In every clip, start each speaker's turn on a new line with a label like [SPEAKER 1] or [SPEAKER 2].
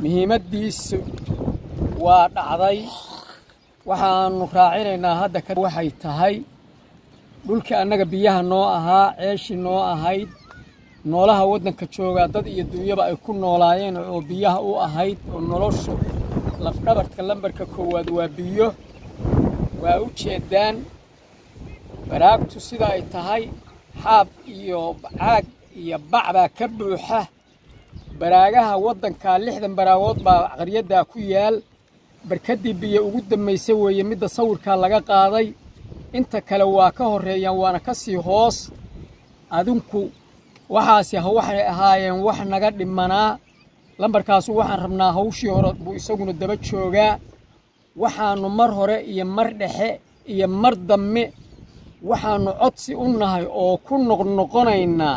[SPEAKER 1] muhiimaddiisu waa dhacday waxaannu raacinaynaa hadda ka waxay tahay dhulkii annaga biyaha noo ahaa ceeshii noo ahayd noolaha waddanka joogaa dad iyo duunyaba ay ku noolaayeen oo biyaha u ahayd oo noloshu lafdhabarka lambarka koowaad waa biyo waa u jeeddaan baraagtu sida ay tahay xaab iyo caag iyo bac baa ka buuxa baraagaha waddankaa lixdan baraagood baa qaryaddaa ku yaal barkaddii biyo ugu dambaysa weeye midda sawirkaa laga qaaday inta kale waa ka horreeyaan waana ka sii hoos adinku waxaasi waxay ahaayeen wax naga dhimanaa lambarkaasu waxaan rabnaa hawshii hore buu isaguna daba joogaa waxaannu mar hore iyo mar dhexe iyo mar dambe waxaannu codsi u nahay oo ku noqnoqonaynaa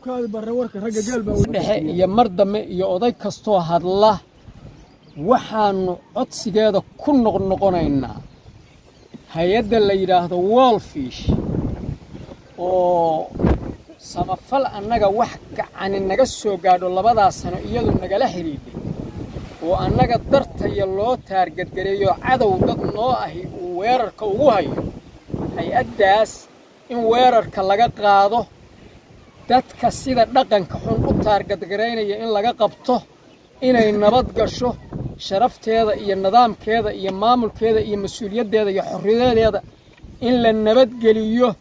[SPEAKER 1] dhexe iyo mar dambe iyo oday kastoo hadla waxaannu codsigeeda ku noqnoqonaynaa hay-adda la yidhaahdo wolfish oo samafal annaga wax gacani naga soo gaadho labadaas sano iyadu nagala xidhiidhay oo annaga dartaya loo taargadgareeyo cadow dad noo ahi uu weerarka ugu hayo hay-addaas in weerarka laga qaado dadka sida dhaqanka xun u taargadgaraynaya in laga qabto inay nabad gasho sharafteeda iyo nidaamkeeda iyo maamulkeeda iyo mas-uuliyaddeeda iyo xorriyadeeda in la nabadgeliyo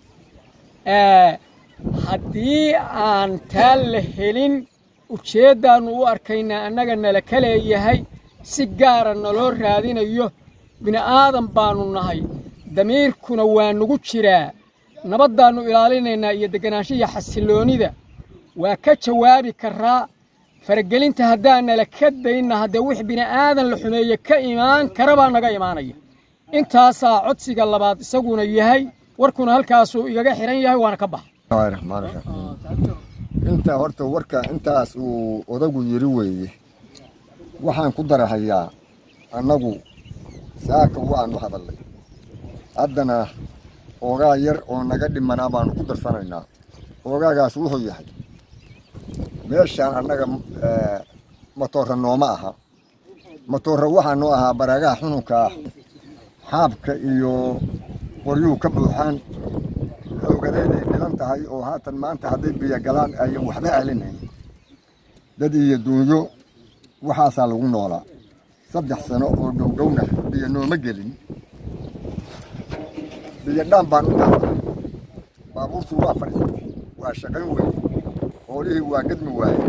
[SPEAKER 1] haddii aan taa la helin ujeeddaannu u arkaynaa annaga nala ka leeyahay si gaara naloo raadinayo bini'aadan baannu nahay damiirkuna waa nugu jiraa nabaddaannu ilaalinaynaa iyo deganaanshiya xasilloonnida waa ka jawaabi karraa faragelinta haddaan nala ka daynna haddee wix bini'aadan la xumeeye ka imaan kara baa naga imaanaya intaasaa codsiga labaad isaguna yahay warkuna halkaasuu igaga xidhan yahay waana ka baxa
[SPEAKER 2] bismillahi raxmaan raxiim intaa horta warka intaas uu odagu yiri weeye waxaan ku darahayaa annagu saaka waanu hadallay haddana oogaa yar oo naga dhimanaa baanu ku darsanaynaa oogaagaas wuxuu yahay meeshaan annaga matoora nooma aha matoora waxaa noo ahaa baraagaha xununka ah xaabka iyo qoryuhu ka buuxaan xoogadeeday dhilan tahay oo haatan maanta hadday biyo galaan ayan waxba celinayn dad iyo duunyo waxaasaa lagu noolaa saddex sano oo dhowdhowna biyo nooma gelin biyo dhaan baan u taafay baabuurtu waa fadhiisatay waa shaqayn weyn hoolihii waa gadmi waaye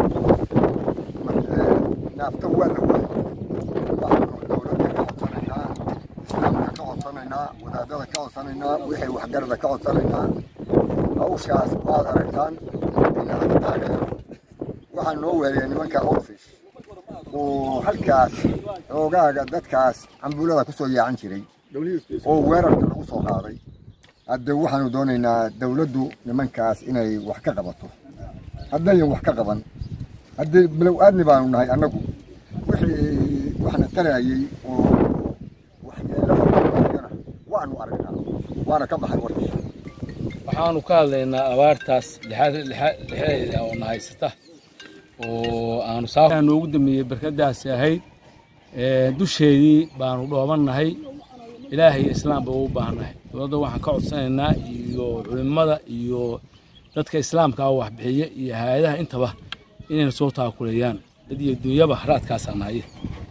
[SPEAKER 2] naafta waa la waayey waxaanu dowladda ka codsanaynaa islaamka ka codsanaynaa wadaadada ka codsanaynaa wixii waxgarada ka codsanaynaa hawshaas waad aragtaan inaad taageero waxaa noo weeraya nimanka orfish oo halkaas xoogaaga dadkaas cambulada ku soo yaacan jiray oo weerarka lagu soo qaaday hadde waxaanu doonaynaa dowladdu nimankaas inay wax ka qabato haddayan wax ka qaban haddii bilow aadni baanu nahay annagu wixii waxna tarayay oo waxyeelada waanu aragnaa waana ka baxay warkii
[SPEAKER 3] waxaanu ka hadlaynaa abaartaas lexeeda oo na haysata oo aanu saa noogu dambeeyey barkadaasi ahayd dusheedii baanu dhoobannahay ilaahay iyo islaamba u baahannahay dowladda waxaan ka codsanaynaa iyo culimmada iyo dadka islaamka ah waxbixiya iyo hay-adaha intaba inayna soo taakuleeyaan dad iyo duunyaba haraadkaasaa nahaye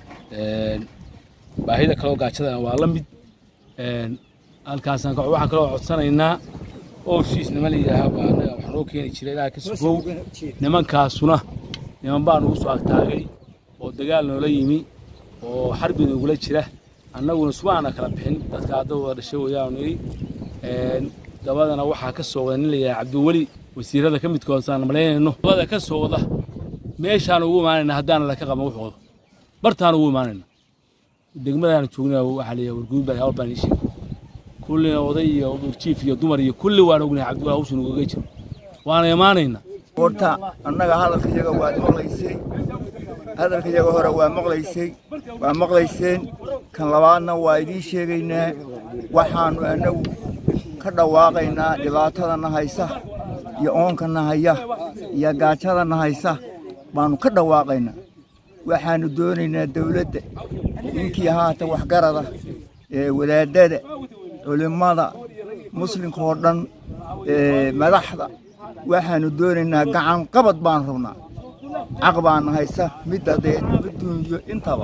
[SPEAKER 3] baahida kaloo gaajadana waa la mid halkaasaan waxaan kaloo codsanaynaa ooshiis niman layidhaaha baa anaga wax noo keeni jiray ilaaha ka sugow nimankaasuna niman baa nugu soo agtaagay oo dagaal noola yimi oo xarbi nagula jira annaguna subaana kala bixin dadka hadda wada dhashay wayaanu niri dabadana waxaa ka soo wada nin layidhaha cabdiweli wasiirada ka midkoodasaan malaynayno dabada ka soo wada meeshaan ugu imaanayna haddaana laka qaban wuxooda bartaan ugu imaanayna degmadaana joognaa waxaa leeyahay warguud baa hawl baan ii sheegay kullina oday iyo jiif iyo dumar iyo kulli waan ognahay cabdiweli hawshan ugaga jiro waana imaanaynaa
[SPEAKER 4] horta annaga hadalka iyaga waad maqlaysay hadalka iyaga hore waa maqlaysay waa maqlayseen kan labaadna waa idiin sheegaynaa waxaannu annagu ka dhawaaqaynaa dhibaatadana haysa iyo oonkana haya iyo gaajadana haysa baannu ka dhawaaqaynaa waxaanu doonaynaa dawladda ninkii haata waxgarada ee wadaadada culimmada muslimka oo dhan ee madaxda waxaanu doonaynaa gacan qabad baan rabnaa caq baana haysa mid dadeed mid duunyo intaba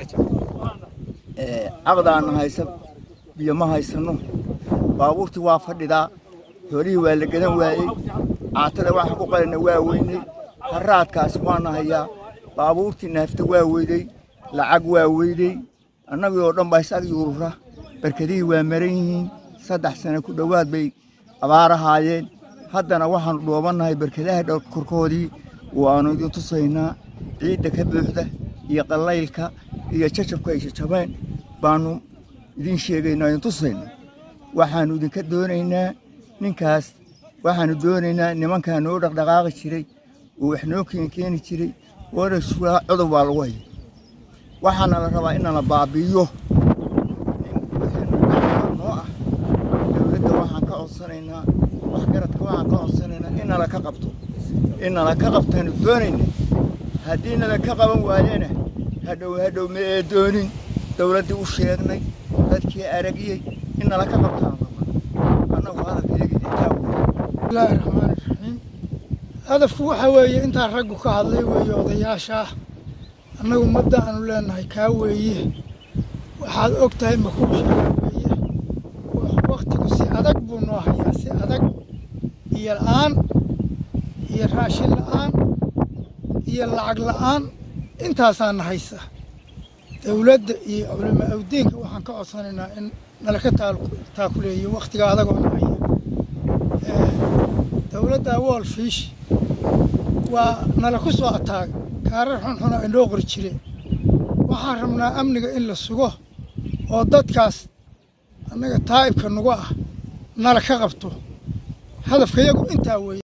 [SPEAKER 4] Ee, caqdaana haysa biyo ma haysano baabuurtii waa fadhidaa horihii waa la gadan waayey caatada waxa ku qalina waa weynay haraadkaasi waana hayaa baabuurtii naafta waa weydey lacag waa weydey annagii oo dhan baa isag yuurura barkadihii waa maran yihiin saddex sano ku dhowaad bay abaarahaayeen haddana waxaanu dhoobannahay barkadaha dhowr korkoodii waanu idin tusaynaa ciidda ka buuxda iyo qallaylka iyo jajabka ay jajabeen baanu idin sheegaynaa idin tusaynaa waxaanu idinka doonaynaa ninkaas waxaanu doonaynaa nimankaa noo dhaqdhaqaaqi jiray oo wax noo keeni keeni jiray warasugaa cudur baa lagu haya waxaana la rabaa inana baabi'iyo noo ah dowladda waxaan ka codsanaynaa waxgaradka waxaan ka codsanaynaa inala ka qabto inala ka qabtaanu doonayna haddii nala ka qaban waayena hadhow hadhow ma ee doonin dowladdii u sheegnay dadkii aragiyey inala ka qabtaanu rabaa annagu hadalka iyaga intaa wey
[SPEAKER 5] bismillaahi raxmaani raxiim hadafku waxa weeye intaa raggu ka hadlay weeye odayaasha ah annagu madda aanu leenahay kaa weeye waxaad og tahay makuushaga weeye waktigu si adag buu noo hayaa si adag iyo la'aan iyo raashin la'aan iyo lacag la'aan intaasaana haysa dowladda iyo culamo awdiinka waxaan ka codsanaynaa in nala ka taal- taakuleeyo wakhtiga adagoo na haya dowladda wolfish waa nala ku soo ataaga kaarar xunxuna inoo qori jire waxaan rabnaa amniga in la sugo oo dadkaas annaga taa'ibka nagu ah nala ka qabto hadafka yagu intaa weeye